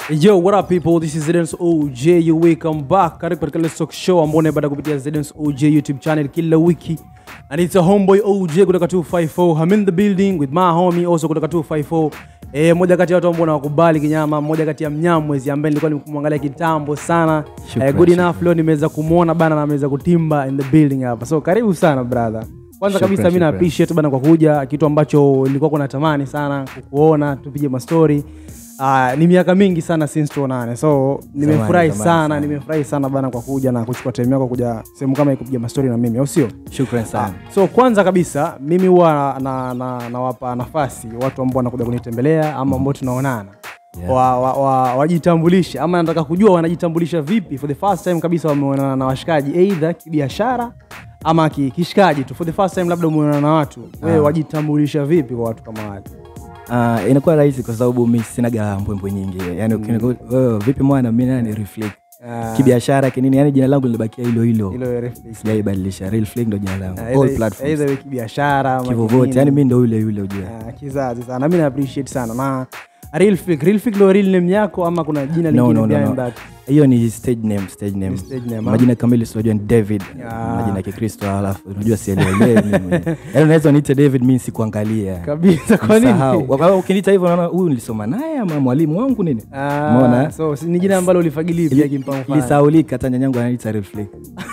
Yo, what up people? This is Zedens OJ. You welcome back. Karibu katika Let's Talk Show ambao unaipata kupitia Zedens OJ YouTube channel kila wiki. And it's a homeboy OJ kutoka 254. I'm in the building with my homie also kutoka 254. Eh, moja kati ya watu ambao nawakubali kinyama, mmoja kati ya mnyamwezi ambaye nilikuwa nimemwangalia kitambo sana. Shukran, Eh, good shukran. enough leo nimeweza kumuona bana na ameweza kutimba in the building hapa. So karibu sana brother. Kwanza Shukran, kabisa mimi na shukran. appreciate bana kwa kuja, kitu ambacho nilikuwa kuna tamani sana kukuona, tupige mastori. Uh, ni miaka mingi sana since tuonane, so nimefurahi zamani sana, sana. nimefurahi sana bana kwa kuja na kuchukua time yako kuja sehemu kama hii kupiga mastori na mimi, au sio? shukran sana So kwanza kabisa mimi huwa na, na, nawapa nafasi watu ambao wanakuja kunitembelea ama ambao tunaonana Yeah. wa, wa, wa, wajitambulishe ama nataka kujua wanajitambulisha vipi for the first time kabisa wameonana na washikaji either kibiashara ama ki- kishikaji tu for the first time labda umeonana na watu wewe wajitambulisha vipi kwa watu kama wale uh, inakuwa rahisi kwa sababu mi sinaga mbwembwe nyingi yani mm. uh, vipi mwana mi nani reflect Ah, kibiashara kinini yani jina langu lilibakia hilo hilo hilo reference. sijaibadilisha real flick ndo jina langu Ah, all either- platforms either iwe kibiashara ama kivovote kinini. yani mi ndo yule yule ujue Ah, kizazi sana mi na appreciate sana na real flick real flick ndo real name yako ama kuna jina no, lingine no, no, behind no. that hiyo ni stage name stage name Ni stage name, ah? majina kamili siwajua ni david Yeah. majina ya kikristo alafu unajua sielewe yani unaweza niite david mi sikuangalia kabisa kwa Nisahau. nini Kwa sababu ukiniita hivyo naona huyu nilisoma naye ama mwalimu wangu nini Ah, Umeona? so si- ni jina ambalo ulifagili pia kimpa mfano lisaulika hata nyanyangu ananiita real flick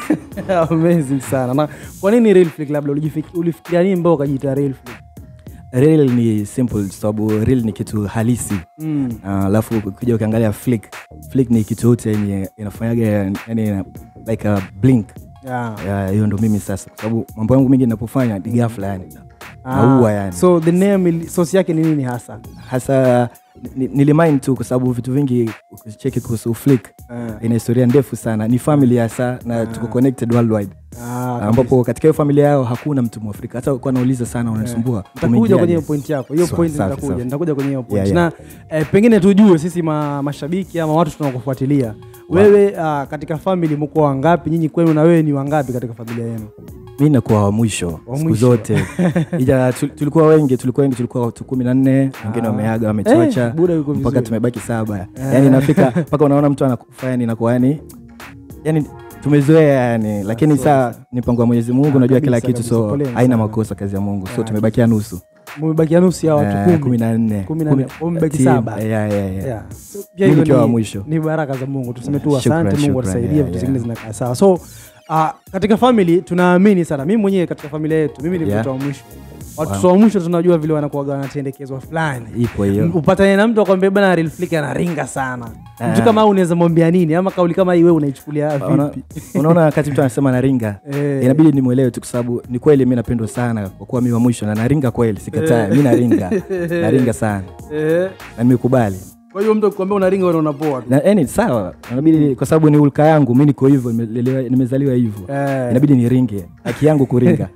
amazing sana na kwa nini real flick labda ulijifik- ulifikiria nini mbao ukajiita real flick real ni simple sababu real ni kitu halisi mm. Ah, alafu ukija ukiangalia flick flick ni kitu yote yenye inafanyaga yani like a blink yeah. Ya, hiyo ndo mimi sasa kwa sababu mambo yangu mingi ninapofanya ni ghafla yani Ah, naua yani so the name ili- source yake ni nini hasa hasa ni- nilimind tu kwa sababu vitu vingi ukicheki kuhusu flick Ah. ina historia ndefu sana ni family hasa na tuko connected worldwide Ah, ambapo katika hiyo familia yao hakuna mtu mwafrika hata kuwa nauliza sana unanisumbua nitakuja umeingiaje? kwenye hiyo point yako hiyo Sawa, point safi, nitakuja safi. nitakuja kwenye hiyo point Yeah, yeah. na eh, pengine tujue sisi ma, mashabiki ama watu tunakufuatilia wewe ah, katika family mko wangapi nyinyi kwenu na wewe ni wangapi katika familia yenu mi nakuwa wa mwisho Wa siku mwisho. zote ija tu- tulikuwa wengi tulikuwa wengi tulikuwa watu kumi na nne wengine wameaga wamechocha Eh, buda yuko mpaka vizuri. tumebaki saba yani inafika mpaka unaona mtu anakufa yani inakuwa yani yani tumezoea yani lakini saa ni mpango wa mwenyezi mungu unajua kila kabisa, kitu kabisa. so Poleni haina sana. makosa kazi ya mungu so Ah, tumebakia nusu mumebakia nusu ya watu Eh, kumi kumi na nne Kumi na nne. Kumi- Umebaki team. saba. Yeah, yeah, yeah. Yeah. So, pia Mimi hivyo nikiwa ni- wa mwisho. ni baraka za mungu tuseme tu Shukran, asante mungu shukran, atusaidie yeah, vitu yeah. zingine zinakaa sawa so uh, katika family tunaamini sana mimi mwenyewe katika familia yetu mimi ni Yeah. mtoto wa mwisho watoto wa mwisho tunajua vile wanakuwaga wanatendekezwa fulani ipo hiyo upatane na mtu akwambia bana real flick anaringa sana mtu Ah. kama huu unaweza mwambia nini ama kauli kama hii wewe unaichukulia Una- vipi unaona wakati mtu anasema naringa Eh. inabidi nimwelewe tu kwa sababu ni kweli mi napendwa sana kwa kuwa mi wa mwisho na naringa kweli sikataa mi naringa naringa sana Eh, na nimekubali kwa hiyo mtu akikwambia unaringa wewe unapoa tu na yani sawa inabidi kwa sababu ni ulka yangu mi niko hivyo nimelelewa- nimezaliwa hivyo Eh. inabidi niringe haki yangu kuringa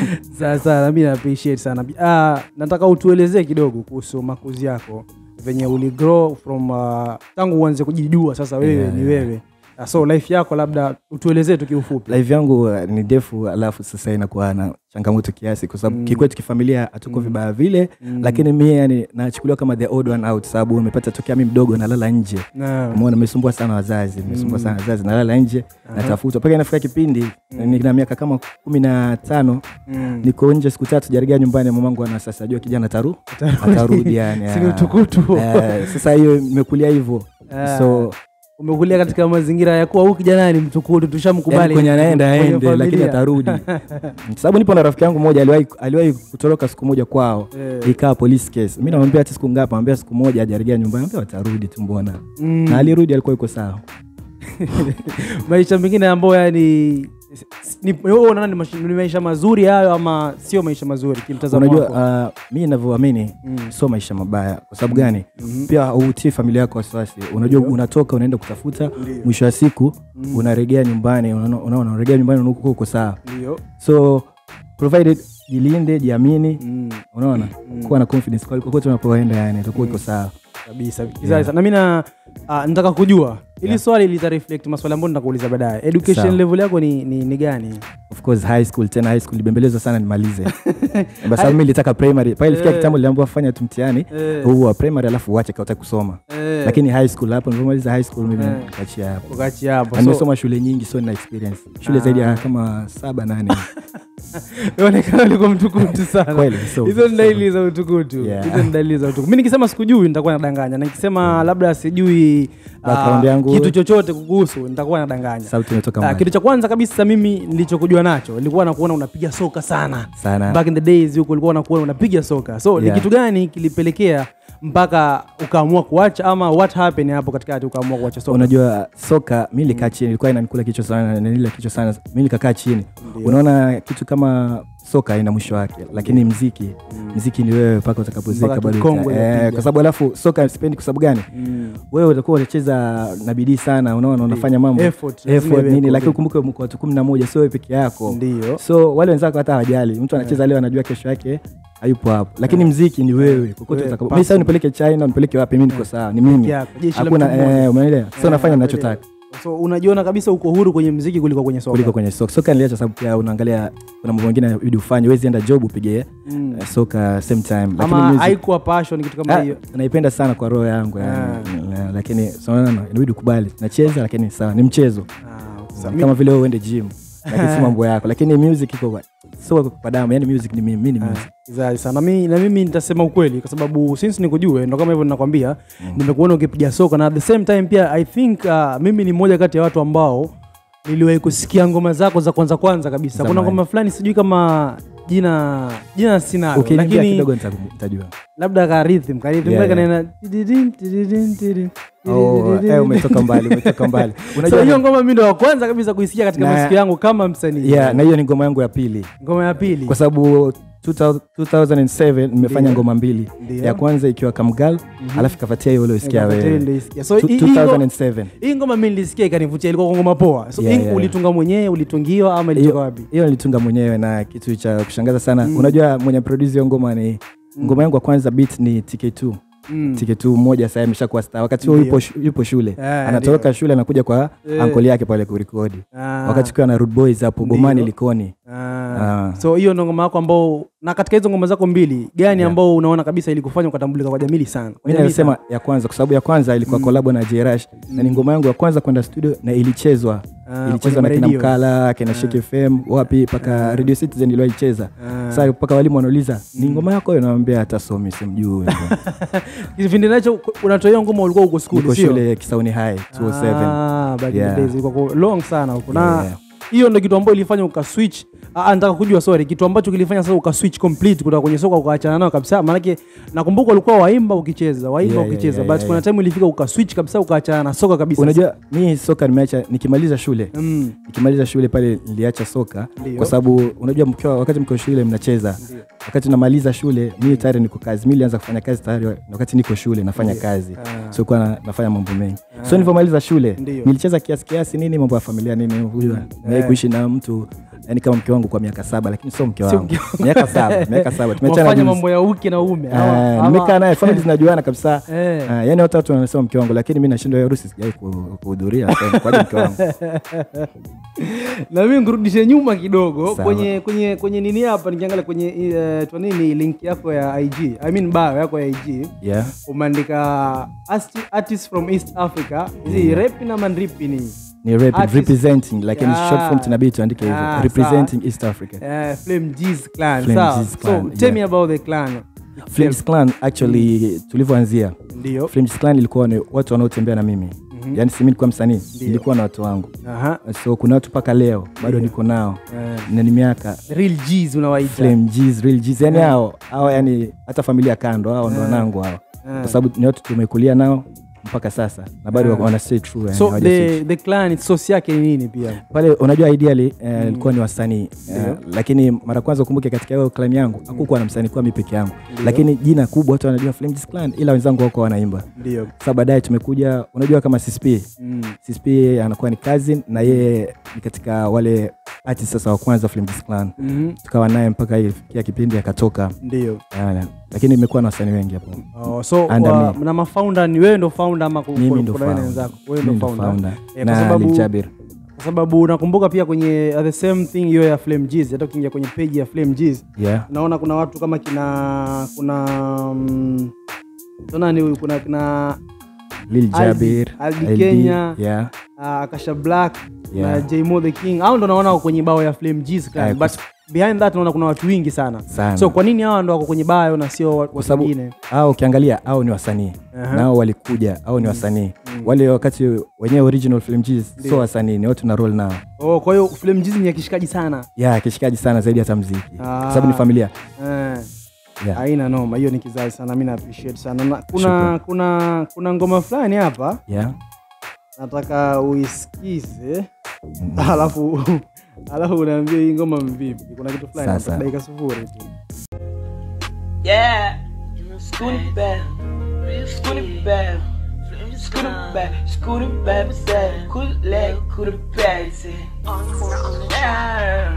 sasa nami na appreciate sana ah, nataka utuelezee kidogo kuhusu makuzi yako venye uli grow from uh, tangu uanze kujijua sasa wewe Yeah, ni yeah. wewe Ah, so life yako labda utuelezee tu kiufupi live yangu uh, ni ndefu alafu sasa inakuwa na changamoto kiasi kwa sababu kikwetu kifamilia hatuko vibaya vile lakini mi yani nachukuliwa kama the odd one out sababu umepata tokea mi mdogo nalala nje Na- umeona nimesumbua sana wazazi nimesumbua sana wazazi nalala nje natafutwa mpaka inafika kipindi nina miaka kama kumi na tano Mm. niko nje siku tatu jaribia nyumbani mamangu ana sasa ajua kijana ataru atarudi yani Si ni ah. utukutu. Eh, sasa hiyo imekulia hivyo Ah. so umekulia katika mazingira ya kuwa huyu kijana ni mtukutu tushamkubali yani kwenye anaenda kwenye aende familia. lakini atarudi sababu nipo na rafiki yangu mmoja aliwahi aliwahi kutoroka siku moja kwao Eh. ikaa police case mi namwambia hati siku ngapi amwambia siku moja ajaribia nyumbani ambia watarudi tu mbona Mm. na alirudi alikuwa iko sawa maisha mengine ambayo yani ni- wewe unaona ni maisha- ni maisha mazuri hayo ama sio maisha mazuri kimtazamo unajua wako uh, mi navyoamini Mm. sio maisha mabaya kwa sababu gani pia hautii familia yako wasiwasi unajua unatoka unaenda kutafuta mwisho wa siku unaregea nyumbani unaona- unaona unaregea nyumbani unakuwa uko sawa ndio so provided jilinde jiamini Mm. unaona kuwa na confidence kwa kokote unapoenda yani itakuwa iko sawa kabisa yeah. na mi na uh, nataka kujua ili Yeah. swali lita reflect maswali ambayo nitakuuliza baadaye education Sawa. level yako ni, ni, ni gani of course high school tena high school libembelezwa sana nimalize kwa sababu mi nilitaka primary pale ilifikia Eh. kitambo niliambiwa fanya tu mtihani Eh. huu wa primary alafu uache kautaki kusoma Eh. lakini high school hapo nilipomaliza high school mimi Eh. nikaachia hapo ukachi hapo Na so nimesoma shule nyingi so nina experience shule zaidi ya kama saba nane inaonekana ulikuwa mtukutu sana Kweli, so- hizo ni dalili za utukutu Yeah. hizo ni dalili za utukutu mi nikisema sikujui nitakuwa nadanganya na nikisema labda sijui ah, Background yangu. kitu chochote kukuhusu nitakuwa nadanganya sauti imetoka Ah, mbali kitu cha kwanza kabisa mimi nilichokujua nacho ilikuwa nakuona unapiga soka sana sana back in the days huko ulikuwa nakuona unapiga soka so Yeah. ni kitu gani kilipelekea mpaka ukaamua kuacha ama what happened hapo katikati ukaamua kuacha soka unajua soka mi nilikaa chini ilikuwa inanikula kichwa sana nanila kichwa sana mi nikakaa chini unaona kitu kama soka ina mwisho wake lakini mziki mziki ni wewe mpaka utakapozeka Mpaka bado kikongwe uta- eh, unapiga. kwa sababu alafu soka sipendi kwa sababu gani Mm. wewe utakuwa unacheza na bidii sana unaona unafanya mambo Effort, lazima effort iwe nini effort. lakini ukumbuke mko watu kumi na moja sio wewe peke yako ndio so wale wenzako hata hawajali mtu anacheza leo anajua kesho yake hayupo hapo lakini mziki ni wewe kokote Wewe, utakapo personal. mi sasa nipeleke china nipeleke wapi mi niko sawa ni mimi yako, jeshi la hakuna mtu mmoja. eh, umeelewa so nafanya Eh, ninachotaka so unajiona kabisa uko huru kwenye mziki kuliko kwenye soka kuliko kwenye soka soka niliacha sababu pia unaangalia kuna mambo mengine inabidi ufanye wezi enda job upige Mm. eh, soka same time lakini ama music- haikuwa passion kitu kama Ah, hiyo naipenda sana kwa roho yangu yani. Eh, lakini sonana inabidi ukubali nacheza lakini sawa ni mchezo Ah, sa- mi- kama vile wewe uende gym lakini si mambo yako lakini music iko kwa- sio kwa damu yani music ni mimi mi ni music Zaidi sana mi, na mimi nitasema ukweli kwa sababu since nikujue ndo kama hivyo ninakwambia nimekuona ukipiga soka na at the same time pia i think uh, mimi ni mmoja kati ya watu ambao niliwahi kusikia ngoma zako za kwanza kwanza kabisa kuna Zamani. ngoma fulani sijui kama jina jina sinalo ukiniambia lakini kidogo nita- nitajua labda ka rhythm ka rhythm Yeah, kale yeah. kanaenda tididin, tididin, tididin, Oh, tididin, eh, umetoka mbali umetoka mbali so unajua hiyo ngoma mi ndo wa kwanza kabisa kuisikia katika Na- masikio yangu kama msanii yeah, na hiyo ni ngoma yangu ya pili ngoma ya pili kwa sababu 2000 2007 nimefanya Ndio. ngoma mbili Ndio. ya kwanza ikiwa kamgal alafu ikafuatia hiyo uliosikia Ngoma wewe tele nilisikia. so Tu- hii- hii ngo- 2007 hii ngoma mi nilisikia ikanivutia ilikuwa kwa ngoma poa so Yeah, hii yeah. ulitunga mwenyewe ulitungiwa ama ilitoka wapi hiyo nilitunga mwenyewe na kitu cha kushangaza sana unajua mwenye produce hiyo ngoma ni ngoma yangu ya kwanza beat ni tk2 Mm. tk2 mmoja sasa ameshakuwa star wakati huo Ndio. yupo, shu- yupo shule Eh, anatoroka shule anakuja kwa Eh. ankoli yake pale kurekodi Ah, wakati ukiwa na Rude boys hapo Ndio. bomani likoni ah. Ah. so hiyo ndo ngoma yako ambao na katika hizo ngoma zako mbili gani Yeah. ambao unaona kabisa ilikufanya ukatambulika kwa jamili sana Kwa mi jamii nasema ya kwanza kwa sababu ya kwanza ilikuwa kolabo na jrash na ni ngoma yangu ya kwanza kwenda studio na ilichezwa Ah, ilichezwa na kwenye kina radio. mkala kina Shake fm wapi mpaka radio citizen iliwaicheza Ah. sasa mpaka walimu wanauliza ni ngoma yako hiyo nawambia hata somi simjui kipindi nacho unatoa hiyo ngoma ulikuwa uko skuli niko sio shule kisauni high 207 Ah, back in the Yeah. days, ilikuwa kwa long sana huko na Yeah. hiyo ndo kitu ambayo ilifanya ukaswitch Ah, nataka kujua sorry kitu ambacho kilifanya sasa ukaswitch complete kutoka kwenye soka ukaachana nayo kabisa maanake nakumbuka ulikuwa waimba ukicheza waimba Yeah, yeah, ukicheza yeah, but yeah, kuna yeah. time ilifika ukaswitch kabisa ukaachana na soka kabisa unajua mi soka nimeacha nikimaliza shule mm. nikimaliza shule pale niliacha soka Ndio. kwa sababu unajua mkiwa wakati mko shule mnacheza wakati namaliza shule mi tayari niko kazi mi nilianza kufanya kazi tayari wa- wakati niko shule nafanya kazi Ah. so kuwa na, nafanya mambo mengi so nilivyomaliza shule Ndio. nilicheza kiasi kiasi nini mambo ya familia nini hujua yeah. kuishi na mtu yani kama mke wangu kwa miaka saba lakini sio mke Sio wangu mke miaka saba miaka saba tumeachana wafanya juzi. mambo ya uke na ume Eh, ama- ama- nimekaa naye famili zinajuana kabisa Eh. Ah, yani watu watu wanasema mke wangu lakini mi nashindwa hiyo harusi sijai ku- kuhudhuria so, kwaje mke wangu na mimi nkurudishe nyuma kidogo Sawa. kwenye kwenye kwenye nini hapa nikiangalia kwenye uh, twa nini link yako ya ig i mean bio yako ya ig yeah. umeandika asti- artist from east africa hizi rap na manripi ni ni rap, Artist. representing lakini Yeah. short form tunabidi tuandike hivyo Ah, representing east africa uh, flame G's clan Flame sawa G's clan, so tell yeah. me about the clan flames clan actually tulivyoanzia ndio flames clan ilikuwa ni watu wanaotembea na mimi yaani si mi nilikuwa msanii nilikuwa na watu wangu aha so kuna watu mpaka leo bado niko nao Eh, na ni miaka real G's unawaita flame G's, real G's. yani hao hao yani hata familia kando hao ndo wanangu hao Eh. kwa sababu ni watu tumekulia nao mpaka sasa na bado Ah. wana stay true yani, so hawaja switch. the, the clan source yake ni nini pia pale unajua ideally eh, ilikuwa ni wasanii eh, lakini mara kwanza ukumbuke katika hiyo clan yangu hakukuwa na msanii kuwa mi peke yangu lakini jina kubwa watu wanajua Flames clan ila wenzangu wako wanaimba ndio sasa baadaye tumekuja unajua kama CSP mm. CSP anakuwa ni cousin na yeye ni katika wale artist sasa wa kwanza Flames clan mm tukawa naye mpaka ilifikia kipindi akatoka ndio Yana. lakini imekuwa na wasanii wengi hapo Oh, so Under wa, me. na mafounder ni wewe ndo founder ama ku- mimi ku- ndo kuna wewe na founder. wenzako wewe Mimi ndo ndo founder founder. Eh, kwa na sababu- Lil Jabir kwa sababu nakumbuka pia kwenye uh, the same thing hiyo ya Flame G's hata ukiingia kwenye page ya Flame G's yeah naona kuna watu kama kina kuna um, nani huyu kuna kina lil Aldi- jabir Aldi LD, Kenya. yeah. uh, Akasha Black Yeah. na Jmo the King. Hao ndo naona wako kwenye bao ya Flame G's clan. Eh, But behind that naona kuna watu wengi sana. Sana. So kwa nini hawa ndo wako kwenye bio na sio wa- kwa watu sababu wengine? au ukiangalia au ni wasanii Aha. nao walikuja au ni wasanii wale wakati wenyewe original film G's sio wasanii ni watu na roll nao Oh, kwa hiyo Flame G's ni ya kishikaji sana. ya kishikaji sana zaidi hata mziki Ah. kwa sababu ni familia Eh. yeah. Haina noma, hiyo ni kizazi sana, mimi na appreciate sana. Na, kuna Shukran. kuna kuna ngoma fulani hapa Yeah. nataka uisikize alafu alafu unaambia hii ngoma mvipi. Kuna kitu fulani hapa, Sasa. dakika sufuri tu. Yeah, scooty back, scooty back, scooty back, scooty back, say, cool leg, cool back, say, yeah,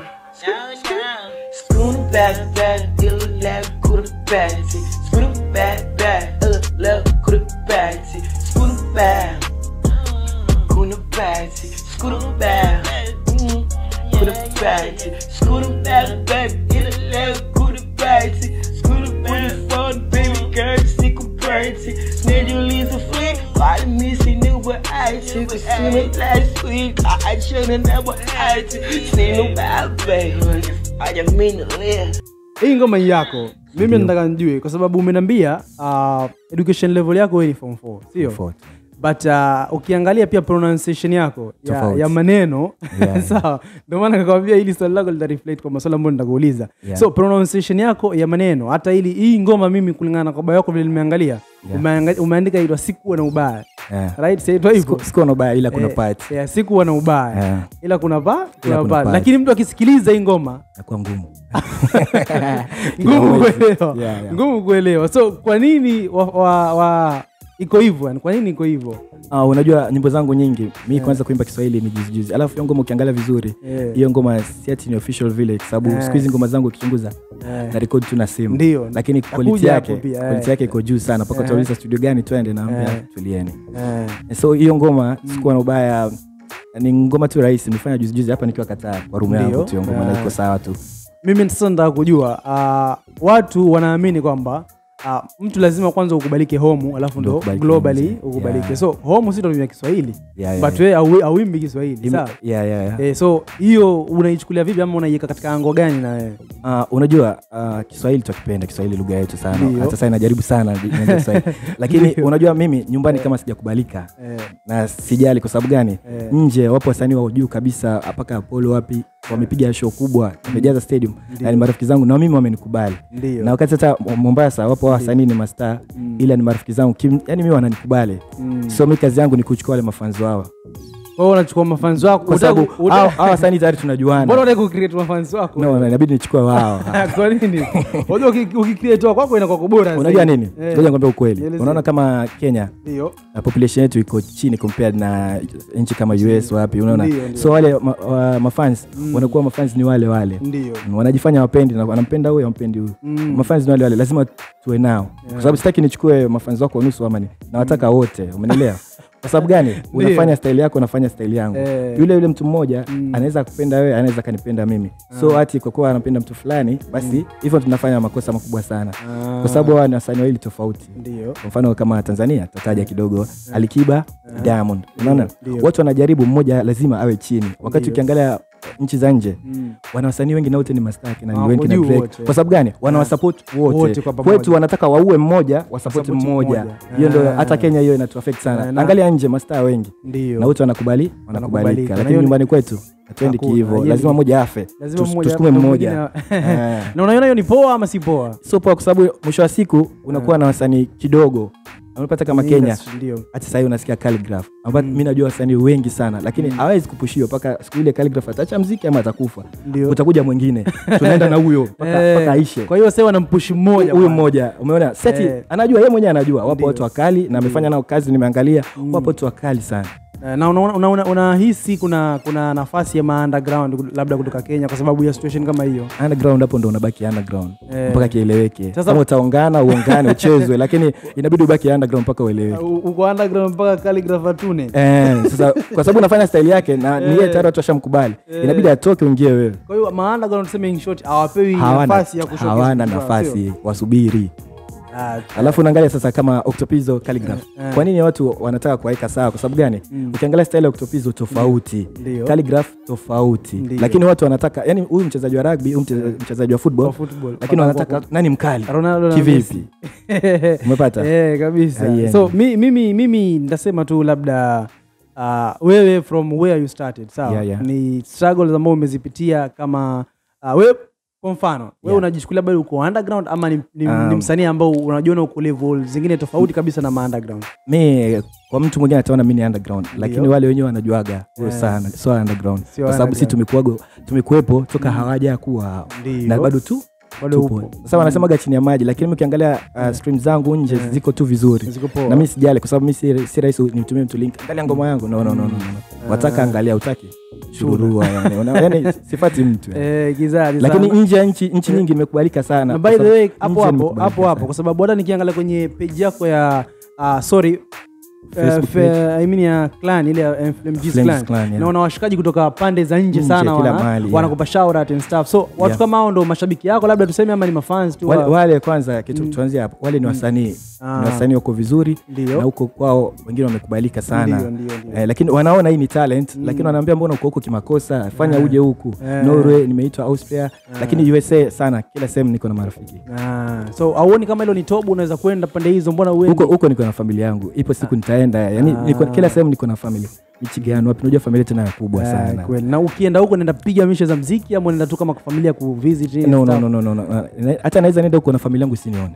scooty back, back, ill leg, cool back, say, scooty back, back, ill leg, cool back, say, scooty back, cool back, say, scooty back, mm, cool back, say, scooty back, back, ill leg, cool back, say, scooty back, phone, baby girl, sick of birdie, snare you leave a flick, I miss it, new but I took a swim last week, I should've never had to, see no bad baby, I just mean to live. Hii ngoma ni yako. Mimi nataka nijue kwa sababu umeniambia uh, education level yako wewe ni form 4, sio? Tofauti. But uh, ukiangalia pia pronunciation yako ya, Tofauti. ya maneno Yeah. sawa, ndio maana nikakwambia hili swali lako lita reflect kwa maswali ambayo nitakuuliza. Yeah. So pronunciation yako ya maneno, hata ili hii ngoma mimi kulingana na kwamba yako vile nimeangalia Yeah. umeanga- umeandika inaitwa sikuwa na ubaya Yeah. right? Saitwa hivyo Siku- sikuwa na ubaya ila kuna Eh, part yeah, sikuwa na ubaya Yeah. ila kuna pa kuna kuna pa part. lakini mtu akisikiliza hii ngoma nakuwa ngumu ngumu Kila kuelewa Yeah, yeah. ngumu kuelewa so kwa nini wa, wa, wa iko hivyo yani kwa nini iko hivyo Ah, unajua nyimbo zangu nyingi mi kwanza kuimba kiswahili ni juzijuzi alafu hiyo ngoma ukiangalia vizuri Eh. hiyo ngoma si ati ni official vile kwa sababu Eh. siku hizi ngoma zangu ukichunguza Eh. na rekodi tu na simu Ndio. lakini Nakuja quality hapo yake pia, eh. quality yake iko juu sana mpaka Eh. utauliza studio gani twende naambia Eh. tulieni eh. so hiyo ngoma sikuwa na ubaya ni ngoma tu rahisi nimefanya juzijuzi hapa nikiwa kataa kwa rumu Ndio. yangu tu hiyo ngoma na Eh. iko sawa tu mimi sasa nataka kujua uh, watu wanaamini kwamba uh, mtu lazima kwanza ukubalike homu alafu Ndio ndo ukubalike globally nje. ukubalike Yeah. so homu si ndo kiswahili Yeah, yeah, but wewe au- auimbi kiswahili Ime- sawa yeah, yeah, yeah. Eh, so hiyo unaichukulia vipi ama unaiweka katika ango gani na wewe Uh, unajua uh, kiswahili twakipenda kiswahili lugha yetu sana Ndio. hata saa inajaribu sana nianze kiswahili lakini Ndio. unajua mimi nyumbani kama sijakubalika eh, na sijali kwa sababu gani Eh. nje wapo wasanii wa juu kabisa mpaka apolo wapi wamepiga show kubwa wamejaza stadium Ndio. na ni marafiki zangu na mimi wamenikubali ndio na wakati hata mombasa wapo wasanii ni mastaa Mm. ila ni marafiki zangu Kim, yani mi wananikubali Mm. so mi kazi yangu ni kuchukua wale mafanzi wao Kwa hiyo unachukua mafanzi wako kwa Unataka- sababu unataka- hao hao wasanii tayari mbona tunajuana unataka kucreate mafanzi wako no, na inabidi nichukue wao kwa nini unajua uki- ukicreate wa kwako inakuwa bora unajua zaidi. nini Eh, ngoja nikwambia ukweli Nieleze. unaona kama kenya ndio na population yetu iko chini compared na nchi kama us wapi unaona Ndio, ndio. so wale ma, wa, mafans wanakuwa mafans ni wale wale ndio Mm, wanajifanya wapendi na wanampenda huyo ampendi huyu Mm. mafans ni wale wale lazima tuwe nao kwa sababu sitaki nichukue mafans wako nusu ama ni nawataka wote umenielewa kwa sababu gani unafanya style yako unafanya style yangu Eh. yule yule mtu mmoja Mm. anaweza kupenda wewe anaweza kanipenda mimi so hati kwa kuwa anapenda mtu fulani basi hivyo tunafanya makosa makubwa sana Ah. kwa sababu hawa ni wasanii wawili tofauti ndio kwa mfano kama tanzania tataja kidogo alikiba diamond unaona Ndio. watu wanajaribu mmoja lazima awe chini wakati Ndio. ukiangalia nchi za nje Mm. wana wasanii wengi na wote ni mastaki na ni Wako wengi na juu Drake. wote. kwa sababu gani wanawasapoti wote, Wote kwa pamoja. kwetu wanataka waue mmoja wasapoti Wasapoti mmoja mmoja. hiyo ndio Ah. hata kenya hiyo inatuafekt Ah, sana na- angalia nje mastaa wengi ndio na wote wanakubali Wanakubalika. wanakubalika Na lakini hiyo ni- nyumbani kwetu hatuendi Hakuna. kihivo Hiyo lazima ni- mmoja afe lazima Tus- mmoja tusukume na mmoja mwingine- Eh. na unaiona hiyo ni poa ama si poa so poa kwa sababu mwisho wa siku unakuwa na wasanii kidogo unapata kama kenya Industry, ndio hata sahii unasikia calligraph ambapo mi najua wasanii wengi sana lakini hawezi kupushiwa mpaka siku ile calligraph ataacha mziki ama atakufa ndio utakuja mwingine tunaenda na huyo mpaka Eh, mpaka aishe kwa hiyo sasa wanampushi mmoja huyu bwana. mmoja umeona seti Eh. anajua yeye mwenyewe anajua wapo Ndio. watu wakali na amefanya nao kazi nimeangalia wapo watu wakali sana Eh, na unahisi una, una, unahisi kuna kuna nafasi ya ma underground labda kutoka Kenya kwa sababu ya situation kama hiyo underground hapo ndo unabaki underground Eh. mpaka kieleweke Sasa- kama utaongana uongane uchezwe lakini inabidi ubaki underground mpaka ueleweke U- uko underground mpaka calligraph atune Eh, sasa kwa sababu unafanya style yake na ni yeye tayari watu washamkubali inabidi atoke uingie wewe kwa hiyo ma underground tuseme in short hawapewi hawana, nafasi ya kushowcase hawana vitu vyao, sio? nafasi wasubiri Ah, alafu unaangalia sasa kama octopizo calligraph Eh. kwa nini watu wanataka kuwaeka sawa kwa sababu gani Mm. ukiangalia style ya octopizo tofauti Ndio. calligraph tofauti Ndio. lakini watu wanataka yani huyu mchezaji wa rugby huyu mche- mchezaji wa football Kwa football. lakini wanataka nani mkali Ronaldo na kivipi Messi. umepata Eh, kabisa Haiendi. so mi, mimi mimi nitasema tu labda uh, wewe from where you started sawa Yeah, yeah. ni struggles ambao umezipitia kama uh, wewe kwa mfano wewe Yeah. unajichukulia bado uko underground ama ni, ni, ni Um, msanii ambao unajiona uko level zingine tofauti kabisa na ma underground mi kwa mtu mwingine ataona mi ni underground lakini wale wenyewe wanajuaga huyo Eh. sana sio underground Sio kwa sababu si underground. tumekuwago tumekuwepo toka hawaja kuwa Ndio. na bado tu Bado tupo upo. sasa wanasemaga chini ya maji lakini ukiangalia uh, stream zangu nje Yeah. ziko tu vizuri Ziko poa. na mi sijali kwa sababu mi si, si rahisi nimtumie mtu link angalia ngoma yangu no, no, no, no, no. wataka angalia utaki shururua yani, Una- yani sifati mtu yani. eh, kizazi lakini sana. nje ya nchi nchi nyingi imekubalika sana na kwa by the sababu way nje hapo hapo imekubalika hapo hapo sana. kwa sababu hata nikiangalia kwenye page yako ya uh, sorry Facebook Uh, fe, I mean ya clan ile ya FMG's Flames clan, Clan, yeah. naona washikaji kutoka pande za nje Nje, sana kila wana, mahali, yeah. wanakupa shout out and stuff so watu Yeah. kama hao ndo mashabiki yako labda tuseme ama ni mafans tu wale, wa- wale kwanza kitu tuanzie hapo wale ni wasanii Ah. ni wasanii wako vizuri Ndio. na huko kwao wengine wamekubalika sana Ndio, ndio, ndio. Eh, lakini wanaona hii ni talent lakini wanaambia mbona uko huko kimakosa fanya uje huku Eh. norway nimeitwa austria lakini usa sana kila sehemu niko na marafiki Ah, so auoni kama hilo ni tobu unaweza kwenda pande hizo mbona uendi huko huko niko na familia yangu ipo siku nitaenda yani niko, kila sehemu niko na familia michigan wapi unajua familia tena ya kubwa Ah, sana kweli na ukienda huko naenda piga mishe za mziki ama unaenda tu kama familia kuvisit and no, no, stuff? no, no, no, no. Na- hata naweza nenda huko na familia yangu isinione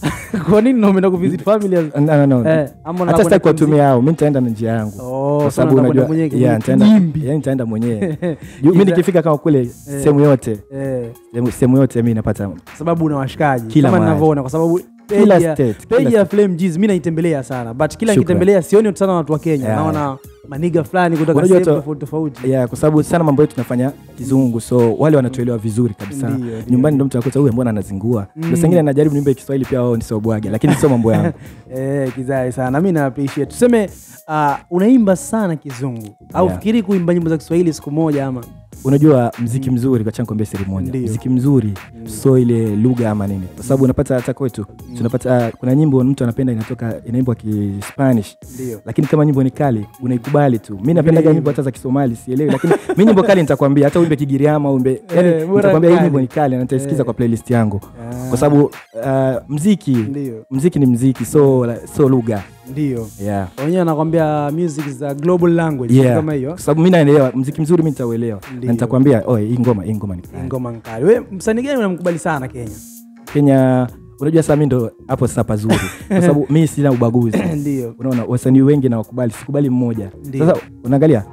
kwa nini umeenda kuvisit family No, no, no. Eh, ama unataka hata sitaki kwenda kuwatumia hao mi nitaenda na njia yangu Oh, kwa so sababu unataka unajua kwenda mwenyewe yeah, kwenye nitaenda- kijimbi. yeah, nitaenda mwenyewe Juu mi nikifika kama kule sehemu yote Eh, sehemu- sehemu yote mi napata sababu una washikaji Kila kama mahali. ninavyoona kwa sababu Kila page ya- state, page kila ya Flame G's mi naitembelea sana but kila Shukran. nikitembelea sioni sana watu wa Kenya Yeah. naona maniga fulani kutoka Unajua sehemu to- tofauti tofauti yeah, kwa sababu sana mambo yetu tunafanya kizungu so wale wanatuelewa vizuri kabisa Ndio, ndio. nyumbani ndo mtu akuta huyu mbona anazingua mm. sangine najaribu niimbe kiswahili pia wao nisobwage lakini sio mambo yangu eh, kizai sana mi na appreciate tuseme uh, unaimba sana kizungu au Yeah. fikiri kuimba nyimbo za Kiswahili siku moja ama unajua mziki mzuri kwa kuambia siri moja Ndio. mziki mzuri so ile lugha ama nini kwa sababu unapata hata kwetu tunapata kuna nyimbo mtu anapenda inatoka inaimbwa kispanish ndio lakini kama nyimbo ni kali unaikubali tu mi napendaga Vile nyimbo hata za kisomali sielewi lakini mi nyimbo kali nitakwambia hata uimbe kigiriama uimbe Eh, yani bora nitakwambia hii kali. nyimbo ni kali na nitaisikiza Eh. kwa playlist yangu Ah. kwa sababu uh, mziki ndio mziki ni mziki so so lugha ndio yeah. wenyewe anakwambia music is a global language Yeah. kama hiyo kwa sababu mi naelewa mziki mzuri mi nitauelewa Ndio. na nitakwambia oe hii ngoma hii ngoma ni kali." ngoma nkali we msanii gani unamkubali sana Kenya kenya unajua saa mi ndo hapo sasa pazuri kwa sababu mi sina ubaguzi ndio unaona wasanii wengi na wakubali sikubali mmoja Ndio. sasa unaangalia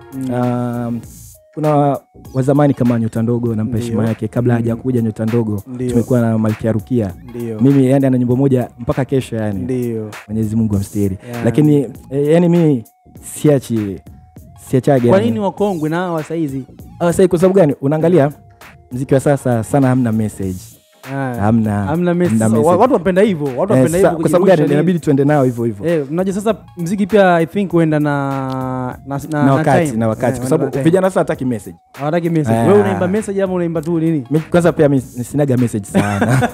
um, kuna wazamani kama nyota ndogo nampa Ndio. heshima yake kabla haja kuja nyota ndogo Ndio. tumekuwa na malkia rukia ndio mimi yani ana nyimbo moja mpaka kesho yani ndio mwenyezi mungu amstiri Yeah. lakini eh, yani mi siachi siachage kwa yani. nini wakongwe na hawa saizi Ah, sasa kwa sababu gani unaangalia mziki wa sasa sana hamna message Ah, hamna hamna message. hamna So, message. watu wapenda hivyo watu Eh, wapenda sa- hivyo kwa sababu gani kujirusha nini. inabidi tuende nao hivyo hivyo Eh, mnajua sasa mziki pia i think huenda na na, na, na wakati time. na wakati Eh, kwa sababu na time. vijana sasa hataki message hawataki message Ah. wewe unaimba message ama unaimba tu nini Mi- kwanza pia mi sinaga message sana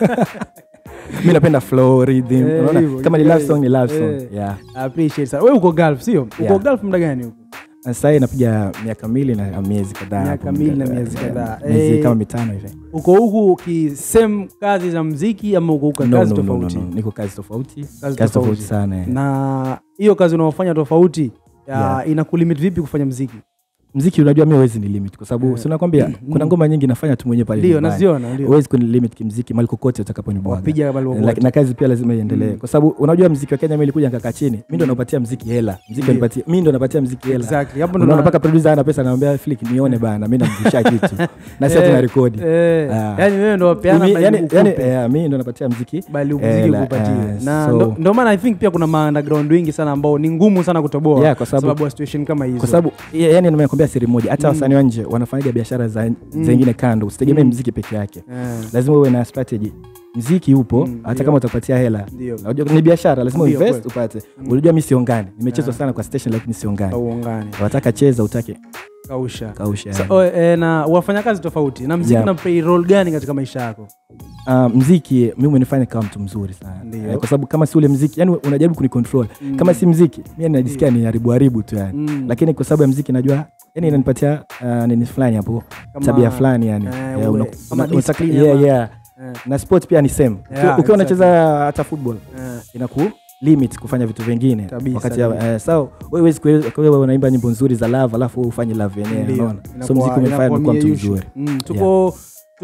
mi napenda flow rhythm Eh, unaona hivyo, kama ni hivyo. love song ni love song Eh. yeah I appreciate sana wewe uko Gulf sio uko Yeah. Gulf muda gani huko Na sasa hii napiga miaka mbili na miezi kadhaa Miaka hapo, mbili na eh, miezi eh, kadhaa. miezi Eh, kama mitano hivi uko huku ki same kazi za mziki ama uko huko No, kazi no, no, no, tofauti no. niko kazi tofauti Kazi kazi tofauti. tofauti sana eh. na hiyo kazi unaofanya tofauti ya Yeah. inakulimit vipi kufanya mziki mziki unajua mi huwezi ni limit kwa sababu si nakwambia kuna ngoma nyingi nafanya tu mwenyewe pale ndio nyumbani. naziona ndio huwezi kuni limit kimziki mali kokote utakaponibwaga wapiga kama Na- walivyokuwa. na kazi pia lazima iendelee kwa sababu unajua mziki wa kenya mi ilikuja nikakaa chini mi ndo napatia mziki hela mziki Ndio. anipatia mi ndo napatia mziki hela Exactly. Hapo ndo unaona na- mpaka producer ana pesa anamwambia flik nione bana mi namvusha kitu na sasa Eh, tuna rekodi eh, Ah. yani wewe ndo wapeana Mi- bali yani, ukupe. yani, eh, mi ndo napatia mziki bali Eh, muziki la- kupatie ah, na so- ndo- ndo maana i think pia kuna ma underground wengi sana ambao ni ngumu sana kutoboa Yeah, kwa sababu- ya situation kama hizo kwa sababu ya- yani nimekwambia siri moja hata wasanii wa nje wanafanyaga biashara za zengine kando usitegemee mziki peke yake Eh, lazima uwe na strategy mziki upo Mm, hata ndio. kama utapatia hela Ndio. Unajua ni biashara lazima Ndio, uinvest kweli. upate unajua mi siongani nimechezwa sana kwa station lakini siongani hauungani wataka cheza utake kausha kausha Sa, o, e, na wafanyakazi tofauti na mziki Yeah. na play role gani katika maisha yako uh, mziki mimi umenifanya kama mtu mzuri sana Ndio. Eh, kwa sababu kama si ule mziki yani unajaribu kunicontrol kama si mziki mi najisikia ni haribu haribu tu yani Mm. lakini kwa sababu ya mziki najua yani inanipatia uh, nini fulani hapo Kama- tabia fulani yani eh, Yeah, ule- una- kama una- unataka- discipline yeah, ama- yeah. Eh, na sport pia ni same Ukiwa- Yeah, ukiwa unacheza exactly. hata football eh, inaku limit kufanya vitu vingine Kabisa, wakati ya- kabisa. eh, so wewe huwezi kuwe- wewe unaimba nyimbo nzuri za love alafu wewe ufanye love yenyewe ndio. unaona so Inakuwa- mziki umenifanya inakuwa nimekuwa mtu mie usual. mzuri Mm, tuko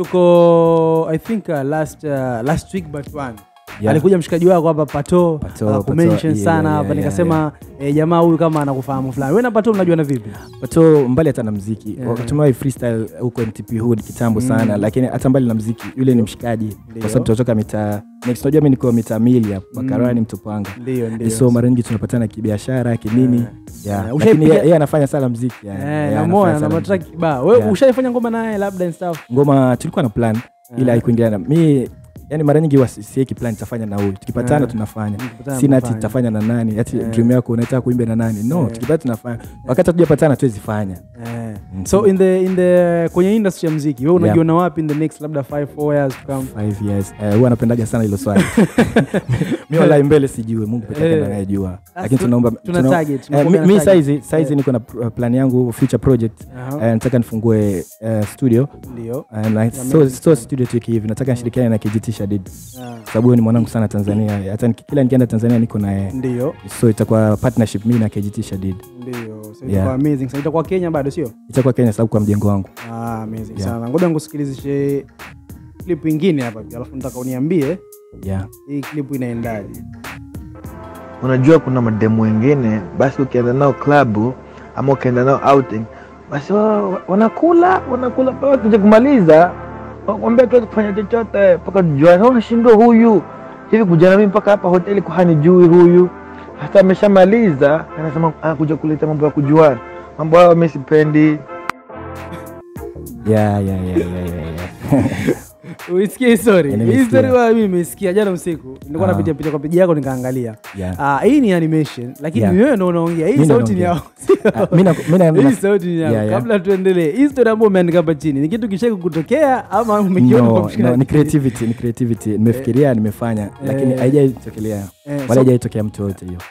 tuko i think uh, last uh, last week but one Yeah. alikuja mshikaji wako hapa pato Pato, akakumention Pato, sana yeah, hapa yeah, nikasema eh, jamaa huyu kama anakufahamu fulani wewe na pato mnajuana vipi pato mbali hata na mziki Yeah. wakati tumewahi freestyle huko mtp hood kitambo sana lakini hata mbali na mziki yule ni mshikaji Ndio. kwa sababu tunatoka mitaa next unajua mi niko mitaa mili hapa bakarani mtopanga ndio ndio so mara nyingi tunapatana kibiashara kinini Yeah. yeah. Yeah. lakini Ushaipiga- yeye yeye anafanya sana mziki yeah. eh Yeah, na anafanya moya na sana matraki mziki. kibao wewe Yeah. ushaifanya ngoma naye labda and stuff ngoma tulikuwa na plan ila haikuingiliana mi yani mara nyingi sieki plan tafanya na huyu tukipatana Yeah. tunafanya Tukipatana sina ati mnafanya. tafanya na nani ati Yeah. dream yako unataka kuimba na nani no Yeah. tukipata tunafanya wakati hatujapatana tuwezi fanya Eh. Mhm. so in the in the kwenye industry ya mziki wewe Yeah. unajiona wapi in the next labda 5 4 years to come Five years Eh, huwa anapendaga sana hilo swali mi walai mbele sijue mungu peke yake Eh. ndiye anayejua Ah, lakini tu- tunaomba tuna tuna- target, eh, tumekuwa mi- na mi target. saizi saizi niko na pr- plan yangu future project Aha. Eh, nataka nifungue eh, studio ndio Eh, na so, so studio tu hivi nataka nishirikiane na KGT Shadid Ah, sababu huyo ni mwanangu sana Tanzania hata niki- kila nikienda Tanzania niko naye ndio so itakuwa partnership mimi na KGT Shadid ndio so Yeah. itakuwa amazing so itakuwa Kenya bado sio itakuwa Kenya sababu kwa mjengo wangu ah amazing Yeah. sana ngoja nikusikilizishe clip ingine hapa pia alafu nataka uniambie yeah. hii clip inaendaje unajua kuna mademu wengine basi ukienda nao klabu ama ukienda nao outing basi wa- wa- wanakula wanakula mpaka kuja kumaliza wambia tuwezi kufanya chochote mpaka tujuane unashindwa huyu hivi kuja nami mpaka hapa hoteli kuhanijui huyu hata ameshamaliza anasema anakuja kuleta mambo ya kujuana mambo hayo mi sipendi Yeah, yeah, yeah, yeah, yeah, yeah. uisikie hii story Yeah, hii nimesikia. story wa mimi nimesikia jana usiku nilikuwa Ah. napitia pitia kwa peji yako nikaangalia Yeah. ah hii ni animation lakini Yeah. wewe ndio unaongea hii Mimi ndo sauti ni naongea. yao Ah, mi na- mi na- hii na- sauti ni yao Yeah, yeah. kabla tuendelee hii story ambayo umeandika hapa chini ni kitu kishaki kutokea ama umekiona kwa no, mshikaji? no, ni creativity ni creativity nimefikiria nimefanya lakini Eh. haijaitokelea Eh, wala so- haijaitokea mtu yote hiyo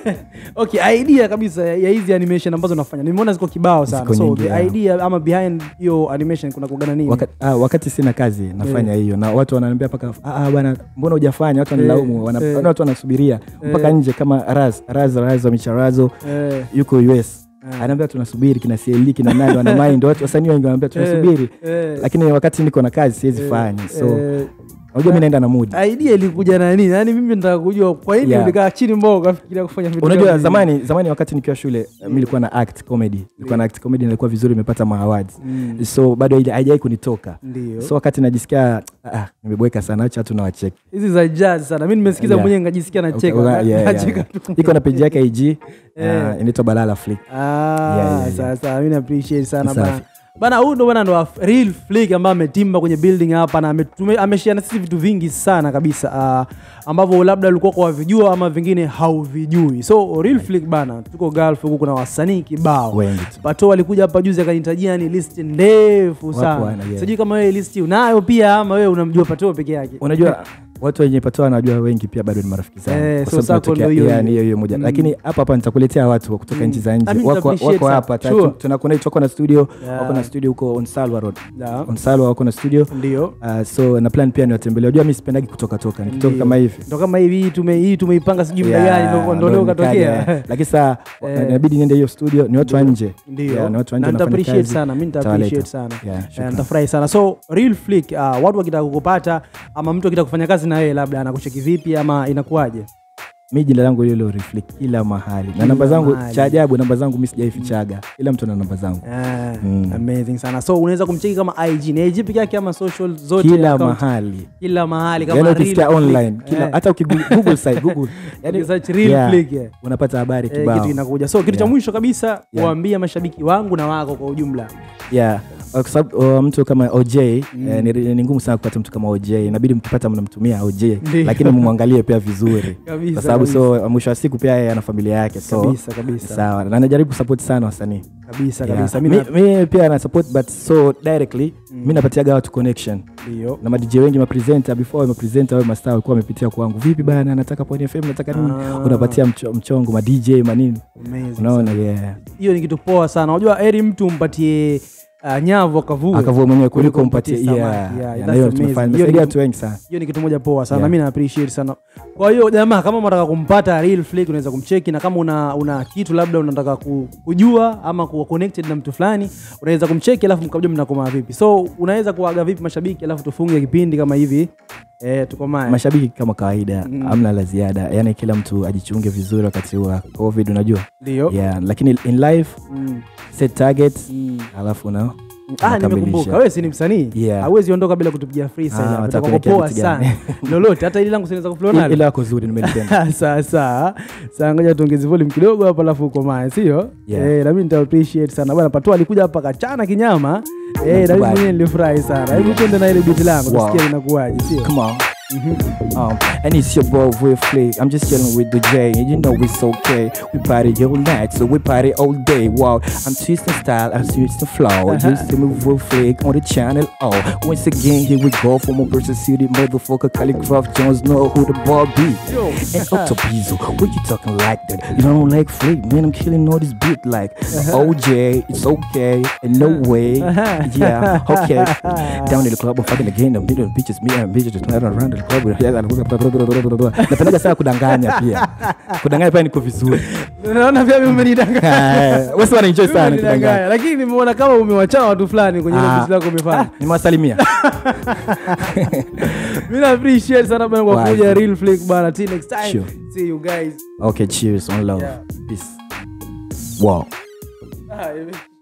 okay idea kabisa ya hizi animation ambazo unafanya nimeona ziko kibao sana Ziko so nyingi, the yeah. idea ama behind hiyo animation kuna kugana nini wakati, ah, wakati sina kazi nafanya hiyo na watu wananiambia mpaka "Ah, ah, bwana mbona hujafanya watu wanilaumu wana, eh. watu wanasubiria mpaka nje kama raz raz raz wa micharazo eh, yuko us anaambia tunasubiri kina CLD kina nani wana mind watu wasanii wengi wanaambia tunasubiri eh, lakini wakati niko na kazi siwezi fanya so eh, unajua mi naenda na mood idea ilikuja na nini yaani mimi nataka kujua kwa nini Yeah. ulikaa chini mbao ukafikiria kufanya vitu unajua kama hivi? zamani zamani wakati nikiwa shule mi nilikuwa na act comedy nilikuwa na act comedy nilikuwa vizuri nimepata ma awards Mm. so bado haija- haijai kunitoka ndio so wakati najisikia ah, nimeboeka sana acha tu nawacheki hizi za jazz sana mi nimesikiza Yeah. mwenyewe nikajisikia nacheka Okay, yeah, yeah, nacheka yeah. tu iko na peji yake ig Eh. uh, inaitwa balala flick Ah, Yeah, yeah, yeah. sawa sawa mi na appreciate sana Safi. bana bana huyu ndo bana ndo wa real flick ambaye ametimba kwenye building hapa na ametume- ameshare na sisi vitu vingi sana kabisa uh, ambavyo labda ulikuwa kwa wavijua ama vingine hauvijui so real flick bana tuko gulf huku kuna wasanii kibao wengi tu pato alikuja hapa juzi akanitajia ni list ndefu sana wana, yeah. sijui kama wewe list unayo pia ama wewe unamjua pato peke yake unajua watu wenye patoa wanajua wengi pia bado ni marafiki zangu Eh, Kwa so sababu circle tunatokea- ndo hiyo yeah, hiyo. ni hiyo hiyo moja Mm. lakini hapa hapa nitakuletea watu wa kutoka nchi za I nje mean, wako, appreciate wako sana. hapa ta- Sure. tuna connect wako na studio Yeah. wako na studio huko on Salwa road Da. on Salwa wako na studio ndio uh, so na plan pia niwatembelee unajua mimi sipendagi kutoka toka nikitoka Ndio. kama hivi ndo kama hivi hii tume hii tumeipanga sijui muda Yeah, gani ndo- ndo ndo leo nikaja, katokea eh. lakini saa Eh. inabidi niende hiyo studio ni watu wa nje ndio Yeah, ni watu wa nje na nita wanafanya appreciate kazi, sana mi nita tawaleta. appreciate sana Yeah, Eh, shukran. nitafurahi sana so real flick uh, watu wakitaka kukupata ama mtu akitaka kufanya kazi na wewe labda anakucheki vipi ama inakuwaje mi jina langu lilo reflect kila mahali na namba zangu mahali. cha ajabu namba zangu mi sijaifichaga ila mtu ana namba zangu Ah, Mm. amazing sana so unaweza kumcheki kama ig ni ig peke yake ama social zote kila account? mahali kila mahali kama yani real ukisikia flick. online kila Eh, hata ukigoogle site google yani ukisearch real yeah, flick, eh. unapata habari Eh, kibao kitu inakuja so kitu cha Yeah. mwisho kabisa Yeah. waambie mashabiki wangu na wako kwa ujumla yeah kwa sababu uh, mtu kama oj eh, ni, ni ngumu sana kupata mtu kama oj inabidi mkipata mnamtumia oj Ndio. lakini mumwangalie pia vizuri Kabisa, kwa sababu so mwisho wa siku pia yeye ana familia yake so Kabisa, kabisa. sawa na najaribu support sana wasanii kabisa Yeah. kabisa mi, mimi mi pia na support but so directly mi napatiaga watu connection ndio na madj wengi mapresenta before mapresenta au mastaa walikuwa wamepitia kwangu vipi bana nataka poni fm nataka nini Ah. unapatia mcho, mchongo madj manini Amazing unaona yeah. hiyo ni kitu poa sana unajua eri mtu mpatie uh, nyavu akavue akavua mwenyewe kuliko kuliko mpatie mpatie yeah. samaki. Yeah, Yeah, that's na hiyo amazing. tumefanya Hiyo tumesaidia ni- watu wengi sana hiyo ni kitu moja poa sana Yeah. mi na appreciate sana kwa hiyo jamaa kama unataka kumpata real flick unaweza kumcheki na kama una, una kitu labda unataka ku- kujua ama kuwa connected na mtu fulani unaweza kumcheki alafu mkajua mnakomaa vipi so unaweza kuaga vipi mashabiki alafu tufunge kipindi kama hivi eh, tukomae mashabiki kama kawaida Mm. amna la ziada yani kila mtu ajichunge vizuri wakati wa covid unajua ndio yeah. lakini in life mm. set target Mm. alafu na Ah, unakamilisha. nimekumbuka wewe si ni msanii Yeah. hauwezi ondoka bila kutupigia freestyle Ah, hapa. wataka Itakuwa kuelekea poa vitu sana gani? lolote hata ili langu sinaweza kuflow nalo ila yako zuri nimelipenda sawa sawa sawa ngoja tuongeze volume kidogo hapa alafu ukomae sio Yeah. eh, nami nita appreciate sana bwana patua alikuja hapa kachana kinyama eh, na mimi Nakubali. mwenyewe nilifurahi sana hebu twende na ile biti langu Wow. tusikie linakuwaje sio Come on. Um, and it's your boy with Flick. I'm just chilling with the J, and you know it's okay. We party all night, so we party all day. Wow, I'm twisting style, I'm twisting flow. Just to move with Flick on the channel. Oh, once again, here we go from a versus city, motherfucker. Calligraph Jones know who the ball be. Yo. And Octopizo, what you talking like that? You don't like Flick, man. I'm killing all this beat like OJ. It's okay, and no way. Yeah, okay. Down in the club, I'm fucking again. The million bitches, me and bitches just running around the club. Napendaga sana kudanganya pia. Kudanganya pia niko vizuri. naona pia mimi umenidanganya Wewe si wanaenjoy sana Umenidanganya. kudanganya. lakini nimeona kama umewachana watu fulani kwenye ile Ah. biti lako umefanya Nimewasalimia. mimi na appreciate sana bwana kwa Wazi. kuja real flick bwana till next time Sure. see you guys Okay, cheers. One love. Yeah. Peace. Wow. Ah,